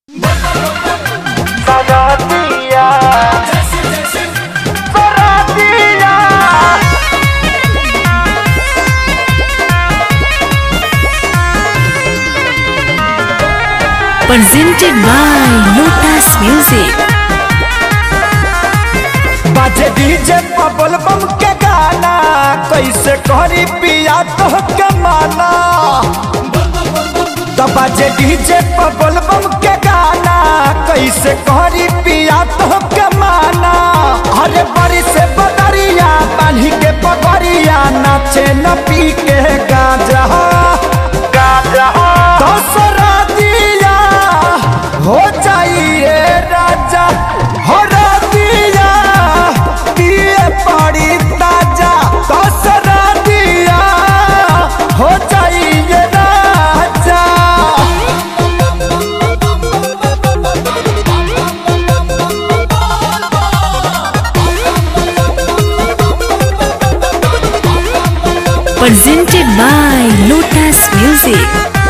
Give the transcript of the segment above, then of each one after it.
Saratia. Saratia. presented by Lotus Music. बाजे DJ बबल बम के गाना कैसे करी पिया तो के माना तो बाजे डीजे बबल बम के गाना कैसे करी पिया तो के माना अरे बड़ी से बदरिया बांधी के पगड़िया नाचे न पी के गाजा गाजा दसरा दिया हो जाइए राजा हो रातिया पिए पड़ी ताजा दसरा दिया हो जाइए राजा Presented by Lotus Music.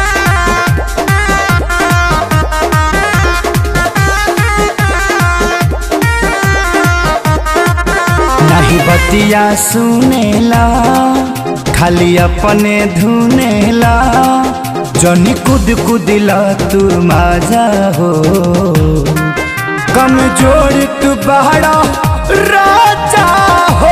नहीं बतिया सुनेला खाली अपने धुनेला जनी कुद कुदिला तू माझा हो कमजोर तू बहरा राजा हो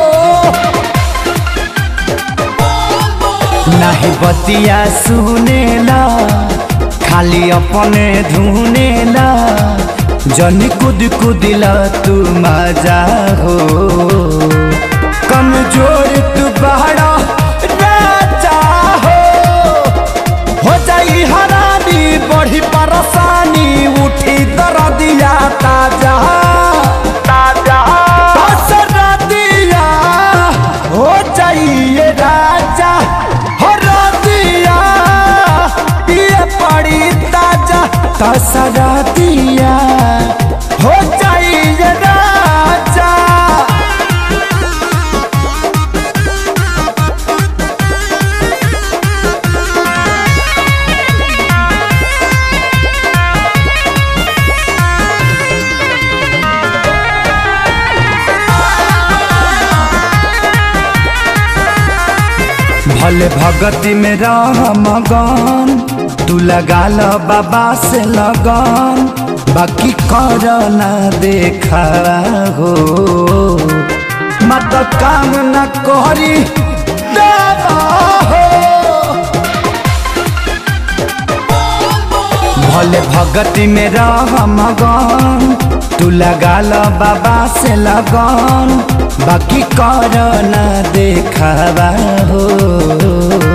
नहीं बतिया सुनेला खाली अपने धुनेला जनी कुद कुदिला तू मजा हो कमजोर तू बहरा राजा हो हो जाई हरानी बढ़ी परेशानी उठी दरदिया ताजा ताजा दसरा दिया हो जाइए राजा हो रदिया पिए पड़ी ताजा दसरा दिया हो जाइए राजा भले भगती में रह मगन तू लगा ल बाबा से लगन बाकी कर ना देखा हो मत काम न करी देवा हो भले भगती में रह मगन तू लगा ल बाबा से लगन बाकी कर न देखावा हो